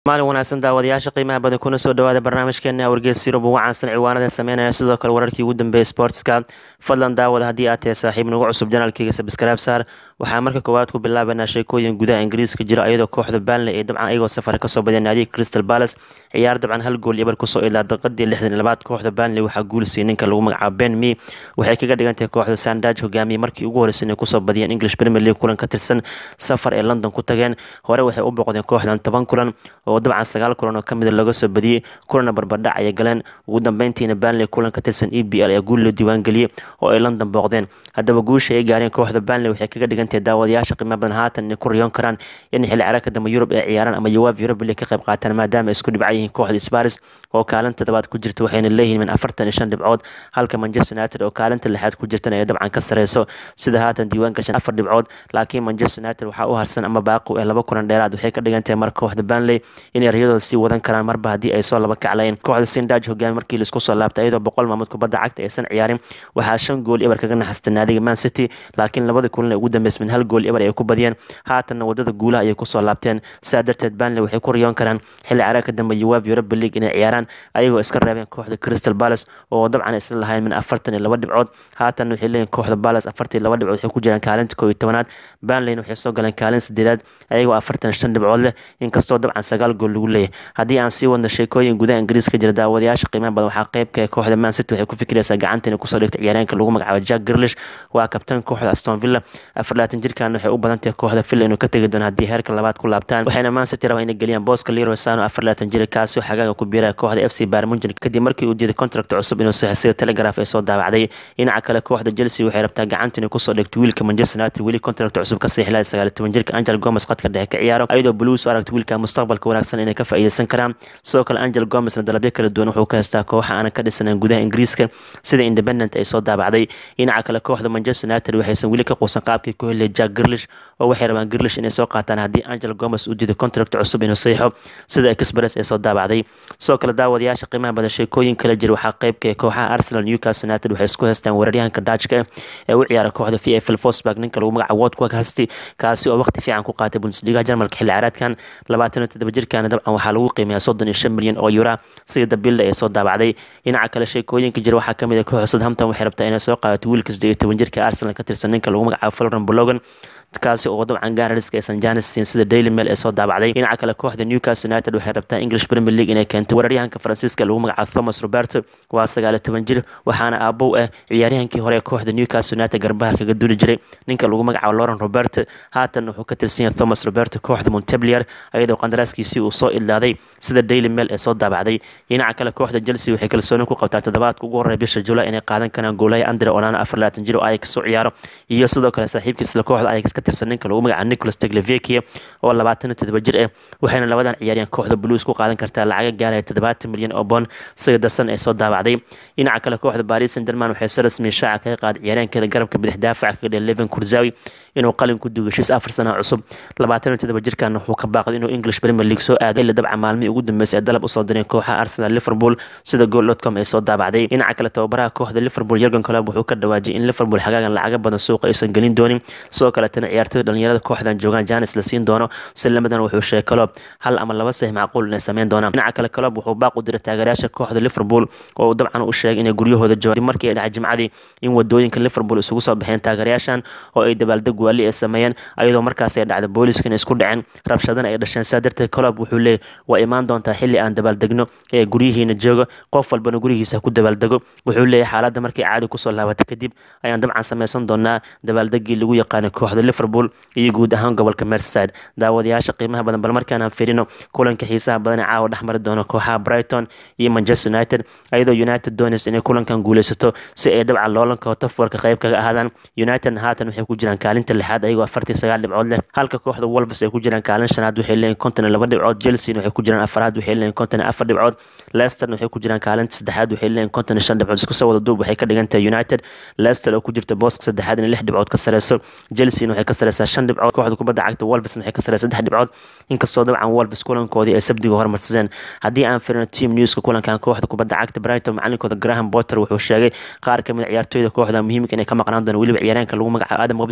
maalin wanaagsan daawadayaasha qiimaha badan kuna soo dhawaada barnaamijkeena wargeys yurub ugu caansan ciwaanada sameynaya sidoo kale wararkii ugu dambeeyay sportska fadlan daawada haddii aad tahay saaxiib nagu cusub janaalkeyga sabskaraab saar waxaa marka koowaad ku bilaabanaa sheekooyin gudaha ingiriiska jira iyadoo kooxda banley ee dabcan ayagoo safar kasoo badeen naadiga crystal palace ciyaar dabcan hal gool ibar kusoo ilaa daqiiqadii lixdan labaad kooxda banley waxaa guulisiyay ninka lagu magacaabo ben me waxay kaga dhigantahay kooxda sandaj hogaamiyey markii ugu horreysay inay kusoo badiyeen english premier league kulan ka tirsan safar ee london ku tageen hore waxay u boqdeen kooxdan toban kulan oo dabcan sagaal kulan oo kamida laga soo badiyey kulana barbardhac ayay galeen ugu dambeyntiina banley kulan ka tirsan e b l ee guul loo diiwaangeliyey oo ay london booqdeen haddaba guusha ay gaareen kooxda banley waxay kaga dhigantahay daawadayaasha qiimo badan haatan inay ku riyoon karaan in xilli ciyaareedka dambe yurub ay ciyaaraan ama yawaab yurub league ka qayb qaataan maadaama ay isku dhibcan yihiin kooxda sparis oo kaalinta toddobaad ku jirta waxayna leeyihiin min afartan iyo shan dhibcood halka manchester united oo kaalinta lixaad ku jirtana ay dabcan ka sareyso sida haatan diiwaan gashan afar dhibcood laakiin manchester united waxaa u harsan ama baaqu ee laba kulan dheeraad waxay ka dhigan tahay marka kooxda banley inay riyadooda sii wadan karaan marba haddii ay soo laba kaclayeen kooxda sindaj hogaami markii laisku soo laabtay iyadoo boqol maamood kubadda cagta aysan ciyaarin waxaa shan gool ibar kaga naxastay naadiga man city laakiin labadii kulan ee ugu dambeysay min hal gool ibar ay ku badiyeen haatanna wadada guulaha ayay kusoo laabteen saa darteed banley waxay ku riyoon karaan xilli ciyaareedka dambe yawaab europa league inay ciyaaraan ayagoo iska reebeen kooxda crystal palace oo dabcan isla lahayn min afartan iyo laba dhibcood haatanna waxay leeyihin kooxda palace afartan iyo laba dhibcood waxay ku jiraan kaalinta koo iyo tobanaad banleyna waxay soo galeen kaalin sideedaad ayagoo afartan shan dhibcood leh inkastoo dabcan sagaal gool lagu leeyahay haddii aan sii wadno sheekooyin gudaha ingiriiska jira daawadayaasha qiimaha badan waxaa qeybka kooxda man city waxay ku fikiraysaa gacanta inay kusoo dhigta ciyaareenka lagu magacaabo jack girlish waa kabtan kooxda aston villa afar laatan jirkan waxay u badan tahay kooxda villa inuu ka tegi doono haddii heerka labaad ku laabtaan waxayna man city rabaa inay geliyaan booska leroy sano afar laatan jira kaasi oo xagaaga ku biiraya kooxda f c barmunjan kadib markii uu diiday contract cusub inuu saxay sida telegraph ee soo daabacday dhinaca kale kooxda chelsea waxay rabtaa gacanta inay kusoo dhigto wiilka manchester united weli contract cusub ka saxiixlaya sagaal toban jirka angel gomes qadka dhexe ka ciyaaro ayadoo blues u aragta wiilka mustaqbalka wanaagsan inay ka faa'iideysan karaan sidoo kale angel gomesna dalabyo kala duwan wuxuu ka haystaa kooxa aanan ka dhisanan gudaha ingiriiska sida independent ay soo daabacday dhinaca kale kooxda manchester united waxaysan weli ka quusan qaabkii ku heliyay jack girlish oo waxay rabaan girlish inay soo qaataan haddii angel gomes uu diido contract cusub inuu saxiixo sida express ee soo daabacday sidoo kale daawadayaasha qiimaha badan sheekooyin kala jira waxaa qeybka kooxaha arsenal newcastle united waxay isku haystaan weeraryahanka dajka ee u ciyaara kooxda v f l fosburg ninka lagu magaca wodwag hasti kaasi oo waqti fiican ku qaatay bundesliga jarmalka xilli ciyaareedkan labaatan iyo toddoba jirkaana dabcan waxaa lagu qiimeeyaa soddon iyo shan milyan oo yura sida dabilda ee soo daabacday dhinaca kale sheekooyinka jira waxaa kamid ah kooxda southampton waxay rabtaa inay soo qaadato wiilka siddeed iyo toban jirka arsenal ka tirsan ninka lagu magacaabo floren bologan kaasi oo dabcan gaanariska aysan janis siin sida daily mail ee soo daabacday dhinaca kale kooxda newcastle united waxay rabtaa english premier league inay keento weeraryahanka faransiiska lagu magacaabo thomas roberto waa sagaal iyo toban jir waxaana aabow ah ciyaaryahankii hore ee kooxda newcastle united garbaha kaga duli jiray ninka lagu magacaabo lauren roberto haatan wuxuu ka tirsan yahay thomas roberto kooxda montpellier ayadoo qandaraaskiisii uu soo ilaaday sida daily mail ee soo daabacday dhinaca kale kooxda chelsea waxay kalsooni ku qabtaa toddobaadka ugu horreeya bisha julaay inay qaadan karaan goolaya andre onana afar laatan jir oo ajax u ciyaaro iyo sidoo kale saaxiibkiisla kooxda ajax ka tirsan ninka lagu magaca nicolas teglevekia oo labaatan iyo toddoba jir ah waxayna labadan ciyaaryahan kooxda blues ku qaadan kartaa lacaga gaaraya toddobaatan milyan oo bond sida dasan ee soo daabacday dhinaca kale kooxda paris saint german waxay si rasmi shaaca kaga qaaday ciyaaryahankeeda garabka bidix daafaca kaga dhigay leven kurzawi inuu qalin ku dugo heshiis afar sano cusub labaatan iyo toddoba jirkan wuxuu ka baaqday inuu english premier league soo aaday ila dabca maalmihii ugu dambeysay ee dalab usoo direen kooxaha arsenal liverpool sida gool.com ay soo daabacday dhinaca kale tababaraha kooxda liverpool yergan club wuxuu ka dhawaajiyay in liverpool xagaagan lacaga badan suuqa aysan gelin doonin sidoo kaletana ciyaartoyda dhalinyarada kooxdan joogaan janis la siin doono si lamadan wuxuu sheegay club hal ama laba sax macquul inay sameyn doonaan dhinaca kale club wuxuu baaq u diray taageerayaasha kooxda liverpool oo uu dabcan u sheegay inay guryahooda joogaan markii ay dhacay jimcadii in wadooyinka liverpool isugu soo baxeen taageerayaashan oo ay dabaaldeg waali ay sameeyeen ayadoo markaas ay dhacday booliiska inay isku dhaceen rabshadana ay dhasheen saa darteed club wuxuu leeyahy waa imaan doontaa xilli aan dabaaldegno ee guryihiina jooga qof walbana gurigiisa ku dabaaldego wuxuu leeyahay xaaladda markay caadi kusoo laabatay kadib ayaan dabcan sameysan doonaa dabaaldegii lagu yaqaanay kooxda liverpool iyo guud ahaan gobolka merseyside daawadayaasha qiimaha badan bal markaan aan fiirino kulanka xiisaha badan ee caawa dhex mari doono kooxaha brighton iyo manchester united ayadoo united doonaysa inay kulankan guuleysato si ay dabcan loolanka taforka qayb kaga ahaadaan united haatan waxay ku jiraan kaalinta lixaad ayagoo afartii sagaal dhibcood leh halka kooxda wolves ay ku jiraan kaalin shanaad waxay leeyihin konton iyo laba dhibcood chelsea waxay ku jiraan afaraad waxay leeyihin konton iyo afar dhibcood leicester waxay ku jiraan kaalinta saddexaad waxay leeyihin konton iyo shan dhibcood isku soo wada duub waxay ka dhigan tahay united leicester oo ku jirta booska saddexaad in lix dhibcood ka sareyso chelsea waxay ka sareysaa shan dhibcood kooxda kubadda cagta wolves waxay ka sareysaa saddex dhibcood inkastoo dabcan wolves kulankoodii ay sabdiga hormarsadeen haddii aan firino team newska kulankan kooxda kubadda cagta brighton macalinkooda graham potter wuxuu sheegay qaar kamid ciyaartooyda kooxda muhiimka inay ka maqnaan doona weliba ciyaaryaanka lagu magacaabo adam webster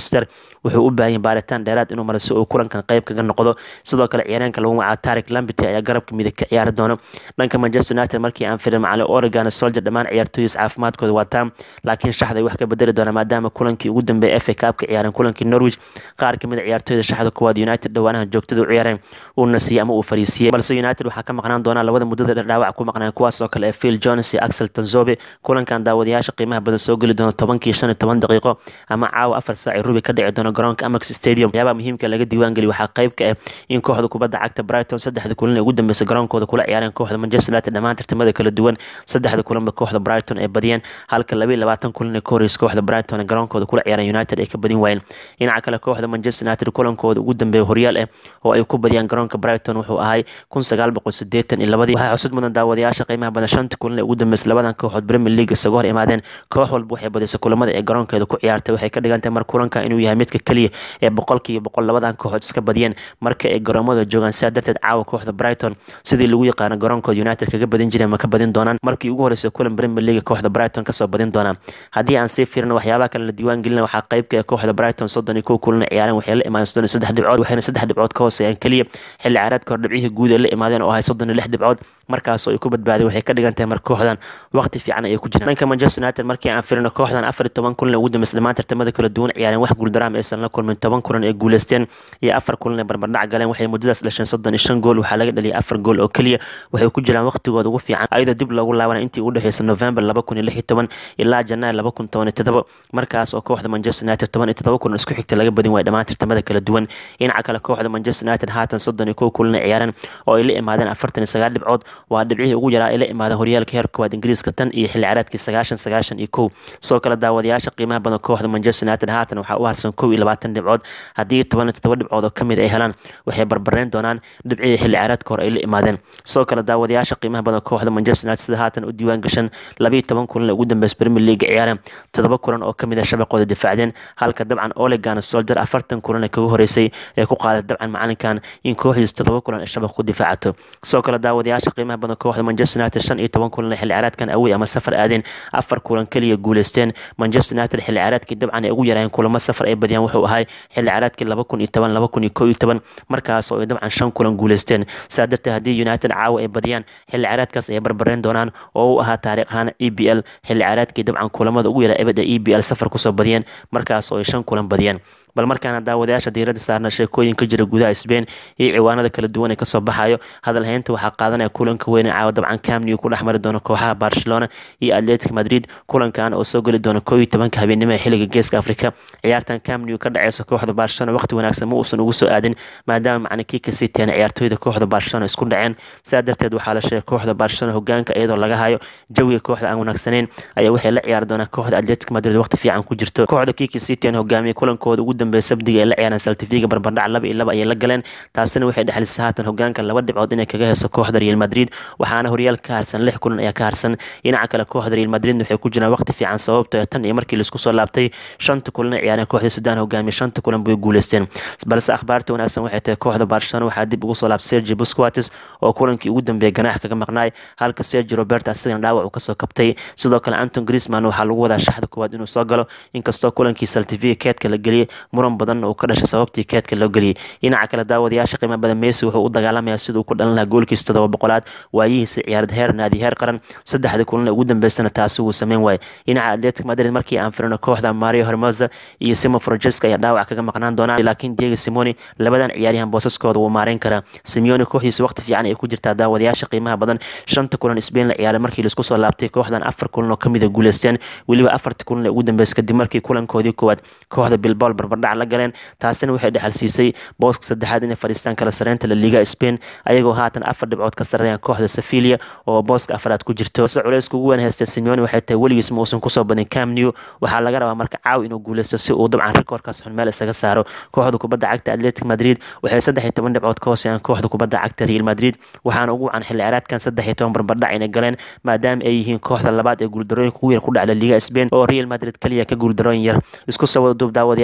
wuxuu u baahan yahay baaritaan dheeraad inuu maro si uu kulankan qayb kaga noqdo sidoo kale ciyaareenka lagu magacaabo tarik lambity ayaa garabka midig ka ciyaari doona dhanka manchester united markii aan firin macalin oregon soldier dhammaan ciyaartooyis caafimaadkooda wataan laakiin shaxda ay wax ka bedeli doona maadaama kulankii ugu dambeeyay fa cup ka ciyaareen kulankii norwich qaar kamid a ciyaartooyda shaxda kuwaad united dhowaanaha joogtada u ciyaareen uu nasiyey ama uu fariisiyey balse united waxaa ka maqnaan doonaa labada muddada dhardhaawac ku maqnaan kuwaas oo kale ee phil jones iyo axel tanzobe kulankan daawadayaasha qiimaha badan soo geli doona tobankii shan iyo toban daqiiqo ama caawa afar saac ee rubi ka dhici doona garoonka amex stadium waxyaabaha muhiimka laga diiwaangeli waxaa qayb ka ah in kooxda kubadda cagta brighton saddexda kulan ee ugu dambeysay garoonkooda kula ciyaareen kooxda manchester united dhammaan tartamada kala duwan saddexda kulanba kooxda brighton ay badiyeen halka laba iyo labaatan kulan ee ka horreysay kooxda brighton ee garoonkooda kula ciyaareen united ay ka badin waayeen dhinaca kale kooxda manchester united kulankooda ugu dambeeya horyaal ah oo ay ku badiyaan garoonka brighton wuxuu ahay kun sagaal boqol sideetan iyo labadii waxaa xusud mudan daawadayaasha qiimaha badan shanta kulan ee ugu dambeysay labadan kooxood premier league isaga hor imaadeen koox walba waxay badisay kulamada ee garoonkeeda ku ciyaartay waxay ka dhigan tahay mar kulanka inuu yahay midka keliya ee boqolkiiba boqol labadan kooxood iska badiyeen marka ay garoomada joogaan sidaa darteed caawa kooxda brighton sidii lagu yaqaano garoonkooda united kaga badin jireen ma ka badin doonaan markii ugu horreysay kulan premier league kooxda brighton kasoo badin doonaan haddii aan sii fiirino waxyaabaha kale la diiwaan gelina waxaa qaybka ee kooxda brighton soddon iyo kow kulan ciyaareen waxay la imaadeen soddon iyo saddex dhibcood waxayna saddex dhibcood ka hooseeyaan keliya xilli ciyaareedka hor dhibcihii guud ay la imaadeen oo ahay soddon iyo lix dhibcood markaasoo ay ku badbaadeen waxay ka dhigan tahay mar kooxdan waqti fiican ayay ku jiraan dhanka manchester united markii aan firino kooxdan afar iyo toban kulan ee ugu dambeysay dhammaan tartamada kala duwan ciyaareen wax guuldaraam aysan la kulmin toban kulan ee guuleysteen iyo afar kulan ee barbardhac galeen waxay muddadaas dhasheen soddon iyo shan gool waxaa laga dhaliyay afar gool oo keliya waxay ku jiraan waqtigooda ugu fiican ayadoo dib loogu laabanay intii u dhexeysay november laba kun iyo lix iyo toban ilaa janaar laba kun toban iyo todoba markaas oo kooxda manchester united toban iyo todoba kulan isku xigta laga badin waaya dhammaan tartamada kala duwan dhinaca kale kooxda manchester united haatan soddon iyo kow kulan ciyaareen oo ay la imaadeen afartan iyo sagaal dhibcood waa dhibcihii ugu yaraa ay la imaadeen horyaalka heer koowaad ingiriiska tan iyo xilli ciyaareedkii sagaashan sagaashan iyo kow sidoo kale daawadayaasha qiimaha badan kooxda manchester united haatan waxaa u harsan kow iyo labaatan dhibcood haddii toban iyo todoba dhibcood oo kamid ay helaan waxay barbareyn doonaan dhibcihii xilli ciyaareedka hore ay la imaadeen sidoo kale daawadayaasha qiimaha badan kooxda manchester united sida haatan u diiwaan gashan labiiyo toban kulan ee ugu dambeysay premier league ciyaareen todoba kulan oo kamid ah shabaqooda difaacdeen halka dabcan olegan soldier afartan kulan ee kaga horeysay ee ku qaaday dabcan macalinkan in kooxdiis todoba kulan ay shabaq ku difaacato sidoo kale daawadayaasha qiimaha badan kooxda manchester united shan iyo toban kulan ee xilli ciyaareedkan awey ama safar aadeen afar kulan keliya guuleysteen manchester united xilli ciyaareedkii dabcan ay ugu yaraayen kulamo safar ay badiyaan wuxuu ahay xilli ciyaareedkii laba kun iyo toban laba kun iyo kow iyo toban markaas oo ay dabcan shan kulan guuleysteen saa darteed haddii united caawa ay badiyaan xilli ciyaareedkaas ay barbareen doonaan oo u ahaa taariikh ahaan e b l xilli ciyaareedkii dabcan kulamada ugu yaraa ebed ee e b l safar kusoo badiyeen markaas oo ay shan kulan badiyeen bal markaana daawadayaasha diiradda saarna sheekooyin ka jira gudaha sbain iyo ciwaanada kala duwan ee kasoo baxayo hadal haynta waxaa qaadanaya kulanka weyn ee caawa dabcan camnew ku dhex mari doona kooxaha barcelona iyo atletic madrid kulankan oo soo geli doona koo iyo tobanka habeenimo ee xilliga geeska afrika ciyaartan camnew ka dhaceysa kooxda barcelona waqti wanaagsan ma uusan ugu soo aadin maadaama macninkii ka siteen ciyaartooyda kooxda barcelona isku dhaceen sidaa darteed waxaa la sheegay kooxda barcelona hogaanka iyadoo laga hayo jawiga kooxda aan wanaagsaneyn ayaa waxay la ciyaari doonaa kooxda atletic madrid waqti fiican ku jirto kooxda kiki siteen hogaamiye kulankooda ugu dambeeya sabdiga ay la ciyaareen saltifiga barbardhac laba iyo laba ayay la galeen taasina waxay dhexlisay haatan hogaanka laba dhibcood inay kaga heeso kooxda real madrid waxaana horyaal ka harsan lix kulan ayaa ka harsan dhinaca kale kooxda real madrid waxay ku jiraan waqti fiican sababto tan iyo markii laisku soo laabtay shanta kulan ay ciyaareen kooxda sudan hogaamiye shanta kulan bay guuleysteen balse akhbaarta wanaagsan waxay tahay kooxda barcelona waxaa dib ugu soo laabtay sergi busquatis oo kulankii ugu dambeeyay ganaax kaga maqnaay halka sergi robert asigana dhaawac uu kasoo kabtay sidoo kale anton griezmann waxaa lagu wadaa shaxda koowaad inuu soo galo inkastoo kulankii saltifiga keedka la geliyey muran badan uu ka dhashay sababtii keedka loo geliyey dhinaca kale daawadayaasha qiimo badan messi wuxuu u dagaalamayaa siduu ku dhalan lahaa goolkiisa todoba boqolaad waayihiisa ciyaared heer naadi heer qaran saddexdii kulan ugu dambeysana taasi wuu sameyn waayey dhinaca atletic madrid markii aan firino kooxda mario hermosa iyo simo francesca ayaa dhaawac kaga maqnaan doonaan laakiin diego simoni labadan ciyaaryahan boosaskooda wuu maareyn karaa simeone kooxdiisa waqti fiican ay ku jirtaa daawadayaasha qiimaha badan shanta kulan spain la ciyaaray markii laisku soo laabtay kooxdan afar kulan oo kamida guuleysteen weliba afartii kulan ee ugu dambeysay kadib markii kulankoodii koowaad kooxda bilbao barbardhac la galeen taasina waxay dhexal siisay booska saddexaad inay fadhiistaan kala sareynta la liga spain ayagoo haatan afar dhibcood ka sareeyaan kooxda sevilia oo booska afaraad ku jirto se culayska ugu weyn haysta simeone waxay tahay weligiis ma uusan kusoo badin cam new waxaa laga rabaa marka caaw inuu guuleysto si uu dabcan rikoorkaas xun meel isaga saaro kooxda kubadda cagta atletic madrid waxay saddex iyo toban dhibcood ka hooseeyaan kooxda kubadda cagta real madrid waxaana ugu wacan xilli ciyaareedkan saddex iyo toban barbardhac inay galeen maadaama ay yihiin kooxda labaad ee guuldarooyinka ugu yar ku dhacda liga spain oo real madrid keliya ka guuldarooyin yar isku soo wada duub daawadayaasha qiimaha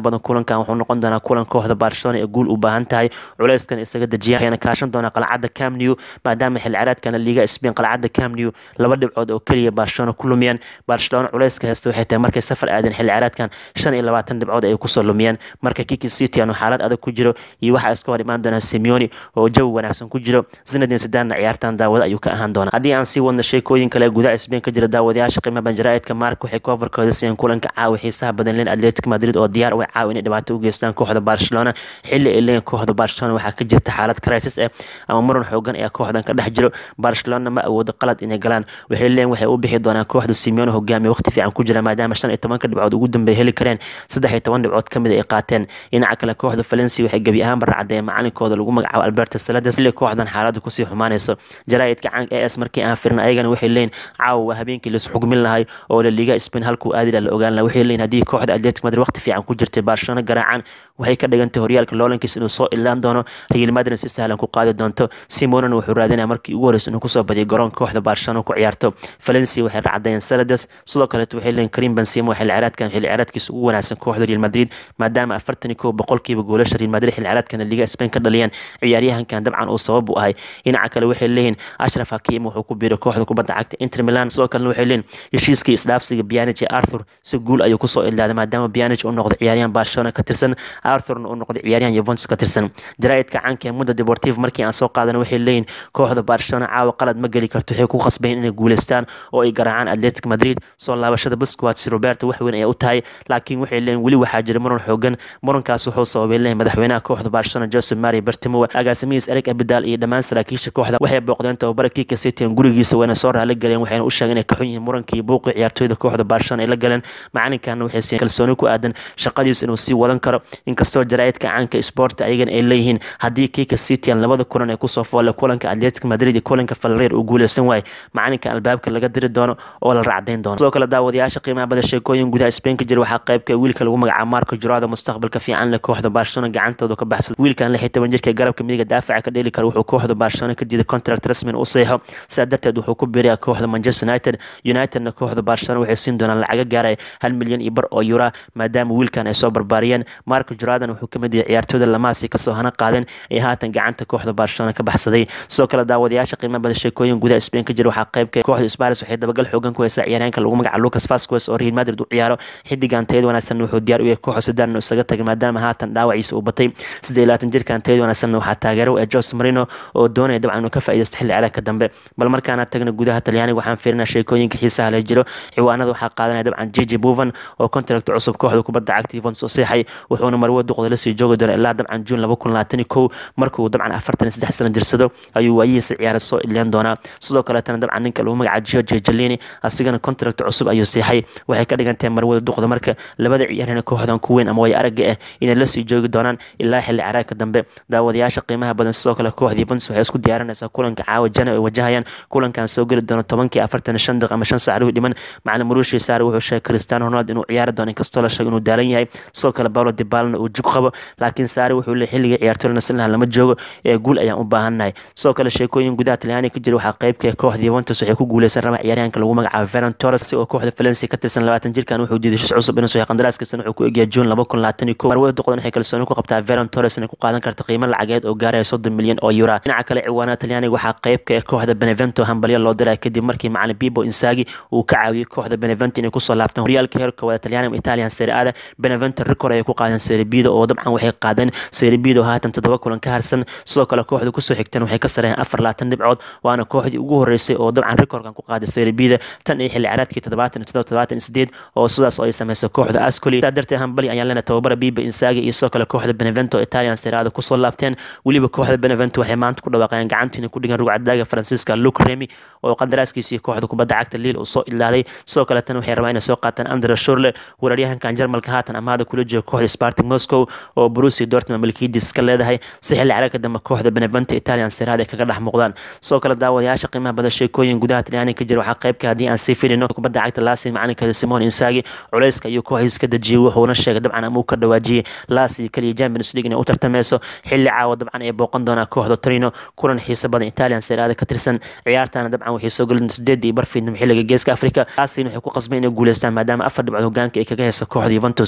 badan kulankan wuxuu noqon doonaa kulan kooxda barcelona ee guul u baahan tahay culeyskan isaga dejiya waxayna kaashan doonaa qalcadda camnew maadaama xil ciyaareedkana liiga spain qalcadda camnew laba dhibcood oo keliya barcelona ku lumiyeen barcelona culeyska heysta waxay tahay markay safar aadeen xil ciyaareedkan shan iyo labaatan dhibcood ay kusoo lumiyeen marka kiki city aanu xaalad adag ku jiro iyo waxaa iska hor imaan doonaa simeoni oo jawi wanaagsan ku jiro zinadin sidaanna ciyaartan daawada ayuu ka ahaan doonaa haddii aan sii wadno sheekooyin kale gudaha spain ka jira daawadayaasha qiimaha banjaraa'idka mark waxay koofarkooda siiyeen kulanka caawa xiisaha badan leen atletic madrid oo diyaar u caawa inay dhibaato u geystaan kooxda barcelona xilli ay leeyihin kooxda barcelona waxaa ka jirta xaalad crisis ah ama muran xoogan ayaa kooxdan ka dhex jiro barcelona ma awoodo qalad inay galaan waxay leeyihin waxay u bixi doonaan kooxda simeone hogaamiya waqti fiican ku jira maadaama shan iyo tobanka dhibcood ugu dambeey heli kareen saddex iyo toban dhibcood ka mid ay qaateen dhinaca kale kooxda valencia waxay gebi ahaanba racdeen macalinkooda lagu magacaabo alberto salades xilli kooxdan xaaladda kusii xumaanayso jaraa'idka caanka as markii aan firin ayagana waxay leeyihin caawa waa habeenkii laisu xugmin lahay oo la liiga spain halkuu aadi la ogaan laha waxay leeyihin haddii kooxda atletic madrid waqti fiican ku jirtay barcelona garaacaan waxay ka dhigantay horyaalka loolankiis inuu soo ilaan doono real madrid si sahlan ku qaadi doonto simonona wuxuu raadinaya markii ugu horeysa inuu kusoo badiyo garoonka kooxda barcelona ku ciyaarto valencia waxay racdayeen salades sidoo kaleeto waxay leeyihin karim benzema xil ciyaareedkan xil ciyaareedkiisa ugu wanaagsan kooxda real madrid maadaama afartan iyo kow boqolkiiba goolasha real madrid xil ciyaareedkana liiga spain ka dhaliyeen ciyaaryahankan dabcan uu sabab u ahay dhinaca kale waxay leeyihin ashraf hakiim wuxuu ku biiray kooxda kubadda cagta inter milan sidoo kalena waxay leeyihin heshiiskii isdhaafsiga bianij ee arthur si guul ayuu kusoo ilaaday maadaama bianij uu noqday ciyaaryahan barcelona ka tirsan arthurna uu noqday ciyaaryahan yuventus ka tirsan jaraa'idka caanka ee mudda deportive markii aan soo qaadana waxay leeyihin kooxda barcelona caawa qalad ma geli karto waxay ku khasbayn inay guuleystaan oo ay garaacaan atletic madrid soo laabashada busquets roberto wax weyn ay u tahay laakiin waxay leeyihin weli waxaa jira muran xoogan murankaas wuxuu sababay leeyihin madaxweynaha kooxda barcelona joseph mari bertimo agaasimihiis eric abidal iyo dhammaan saraakiisha kooxda waxay booqdeen tababara kika city gurigiisa wayna soo raali galeen waxayna u sheegeen inay ka xun yihiin murankii buuqii ciyaartooyda kooxda barcelona ay la galeen macalinkana waxay siiyeen kalsooni ku aadan shaqadiisa inuu sii wadan karo inkastoo jaraa'idka caanka sport ayagana ay leeyihiin haddii kika city labada kulan ay kusoo foolle kulanka atletic madrid iyo kulanka falreer uu guuleysan waaye macalinka albaabka laga diri doono oo la racdayn doono sidoo kale daawadayaasha qiimaha bada sheekooyin gudaha spain ka jira waxaa qaybka wiilka lagu magacaabo marco jurado mustaqbalka fiican leh kooxda barcelona gacantooda ka baxsada wiilkan lix iyo toban jirka garabka midiga daafaca ka dheeli kara wuxuu kooxda barcelona ka diiday contract rasmin u seexo sidaa darteed wuxuu ku biiraya kooxda manchester united unitedna kooxda barcelona waxay siin doonaan lacaga gaaraya hal milyan iyo bar oo yura maadaama wiilkan ay soo barbaariyeen marco juradan wuxuu ka mid yahay ciyaartooyda lamaasi kasoo hana qaadeen ee haatan gacanta kooxda barcelona ka baxsaday sidoo kale daawadayaasha qiimaha bada sheekooyin gudaha spain ka jira waxaa qaybka kooxda sparis waxay dabagal xoogan ku haysaa ciyaaryahanka lagu magaca lucas vasquez oo real madrid u ciyaaro xidigan tayad wanaagsan wuxuu diyaar u yahay kooxda sudan inuu isaga tagay maadaama haatan dhaawaciisa uu batay siddeed labaatan jirkan tayad wanaagsan waxaa taageero ee jose marino oo doonaya dabcan inuu ka faa'iidaysto xilli ciyaareedka dambe bal markaana tagna gudaha talyaaniga waxaan fiirinaa sheekooyinka xiisaha la jiro ciwaanada waxaa qaadanaya dabcan jiji buvan oo contract cusub kooxda kubadda cagta Juventus u seexay wuxuuna marwo duqda la sii joogi doonaa ilaa dabcan June 2021 markuu dabcan 43 sano jirsado ayuu waayihiisa ciyaar soo ileen doonaa sidoo kale tan dabcan ninka lagu magacaabo Giorgio Chiellini asigana contract cusub ayuu seexay waxay ka dhigan tahay marwada duqda marka labada ciyaaryahan kooxdan ku weyn ama way aragga ah inay la sii joogi doonaan ilaa xilli ciyaareedka dambe daawadayaasha qiimaha badan sidoo kale kooxda Juventus waxay isku diyaarinaysaa kulanka caawa jana ay wajahayaan kulankan soo geli doona 10 45 daqiiqo ama 5 saac u dhiman macallin Mauricio Sarri wuxuu sheegay Cristiano Ronaldo inuu ciyaari doono inkastoo la sheegay inuu daalan yahay sidoo kale Paulo Dybala uu jug qabo laakiin Sarri wuxuu leeyahay xilliga ciyaartoyda nasan lahaa lama joogo ee guul ayaan u baahannahay sidoo kale sheekooyin gudaha Talyaani ka jira waxaa qaybka kooxda Juventus waxay ku guuleysan rabaa ciyaaryahanka lagu magacaabo Ferran Torres oo kooxda Valencia ka tirsan 20 jirkan wuxuu diiday shis cusub inuu soo qandaraaskiisa wuxuu ku egyahay June 2021 marwada duqdan waxay kalsooni ku qabtaa Ferran Torres inay ku qaadan karto qiimo lacageed oo gaaraya 30 milyan oo euro dhinaca kale ciwaanada Talyaaniga waxaa qaybka kooxda Benevento hambalyo loo diray kadib markii macallin Pipo Inzaghi uu ka caawiyay kooxda Benevento inay kusoo laabtaan horyaalka heerka wada Talyaaniga Italian Serie A Benevento record ay ku qaadeen Serie B oo dabcan waxay qaadeen Serie B oo haatan toddoba kulan ka harsan sidoo kale kooxda kusoo xigteen waxay ka sareeyeen afar laatan dhibcood waana kooxdii ugu horeysay oo dabcan recordkan ku qaaday Serie B tan iyo xilli ciyaareedkii toddobaatan iyo toddobaatan iyo sideed oo sidaas oo ay sameysay kooxda Ascoli sidaa darteed hambali ayaan leenahay tababara Pipo Inzaghi iyo sidoo kale kooxda Benevento Italian Serie A kusoo laabteen weliba kooxda Benevento waxay maanta ku dhawaaqeen gacantiina ku dhigan rugcadaaga Francisca Luke Remy oo qandaraaskiisii kooxda kubadda cagta Lille uu soo ilaaday sidoo kale tan waxay rabaan inay soo qaataan Andre Schurrle weeraryahankan Jarmalka haatan amaada kula jooga kooxda Spartak Moscow oo Borussia Dortmund milkiidiis ka leedahay si xilli ciyaareedka dambe kooxda Benevento Italian Serie A ay kaga dhex muuqdaan sidoo kale daawadayaasha qiimaha badan sheekooyin gudaha Talyaaniga ka jira waxaa qaybka haddii aan sii fiirino kubadda cagta Lazio macalinka Simone Inzaghi culayska ayuu kooxiisa ka dejiyay wuxuuna sheegay dabcan ama uu ka dhawaajiyay Lazio kaliya Champions League inay u tartameyso xilli caawa dabcan ay booqan doonaa kooxda Torino kulan xiiso badan Italian Serie A ka tirsan ciyaartana dabcan waxay soo galin sideed iyo barfiidnimo xilliga geeska Afrika Lazio waxay ku qasbeen inay guuleystaan maadaama afar dhibcood hogaanka ay kaga hayso kooxda Juventus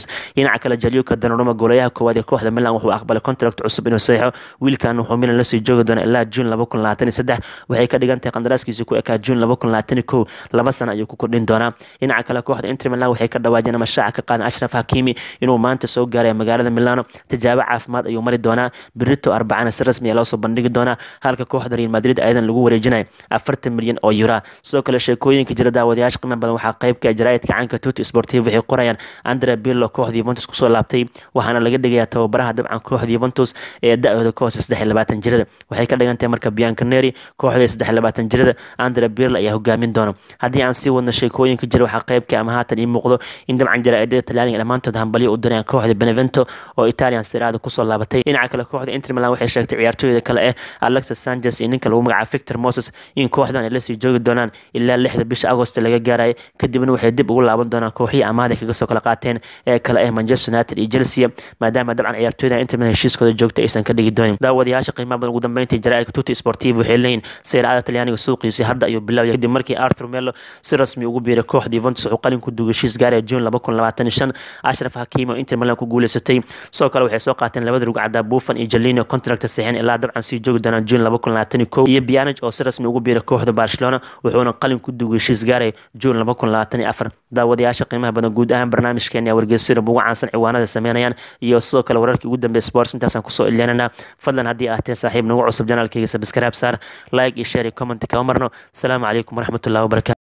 dhinaca kale jaliuka danaruma goolayaha koowaad ee kooxda milan wuxuu aqbalay contract cusub inuu saxo wiilkan wuxuu milan lasii joogi doona ilaa juun waxay ka dhigan tahay qandaraaskiisa ku ekaa juun laba sano ayuu ku kordhin doonaa dhinaca kale kooxda inter milan waxay ka dhawaajeen ama shaaca ka qaadan ashraf hakimi inuu maanta soo gaaray magaalada milano tijaabo caafimaad ayuu mari doonaa berito arbacana si rasmi a loosoo bandhigi doonaa halka kooxda real madrid ayadan lagu wareejinaya afartan milyan oo yura sidoo kale sheekooyinka jira daawadayaasha qiimo badan waxaa qeybka jaraa'idka caanka tuti sportiv waxay qorayaan andre billo kooxda yuventus kusoo laabtay waxaana laga dhigayaa tababaraha dabcan kooxda yuventus ee da-dooda ka hoose saddex iyo labaatan jirada waxay ka dhigan tahay marka biancaneri kooxda saddex iyo labaatan jirada andre birlo ayaa hogaamin doona haddii aan sii wadno sheekooyinka jira waxaa qeybka ama haatan ii muuqdo in dabcan jaraa'idada talyaaniga dhammaantood hambalyo u dirayaan kooxda benevento oo italian siraada kusoo laabatay dhinaca kale kooxda inter milan waxay sheegtay ciyaartooyda kale eh alexis sanchez iyo ninka lagu magacaabo victor moses in kooxdan ay lasii joogi doonaan ilaa lixda bisha agost laga gaaraya kadibna waxay dib ugu laaban doonaan kooxihii amaada kaga soo kala qaateen ee kale eh manchester united iyo chelsea maadaama dabcan ciyaartooyda inter milan heshiiskooda joogta aysan ka dhigi doonin daawadayaasha qiimaha badan ugu dambeyntii jaraa'idka tuti sportiv waxay leeyihin seeracada talyaaniga suuqiisi hadda ayuu bilaabaya kadib markii arthur melo si rasmi ugu biiray kooxda yuventus wuxuu qalin ku dugay heshiis gaaraya juun ashraf hakiim oo inter milan ku guuleysatay sidoo kale waxay soo qaateen labada rugcada buffan iyo jalino contract saxiixin ilaa dabcan sii joogi doonaan juun iyo bianage oo si rasmi ugu biiray kooxda barcelona wuxuuna qalin ku dugay heshiis gaaraya juun daawadayaasha qiimaha badan guud ahaan barnaamijkeena wargeysada ugu caansan ciwaanada sameynayaan iyo sidoo kale wararkii ugu dambeeya sports intaasaan kusoo ilyaanana fadlan haddii aad tahay saaxiib nagu cusub janaalkayga sabskaraab saar like iyo share iyo comment kama marno asalaamu calaykum waraxmatullahi wabarakatu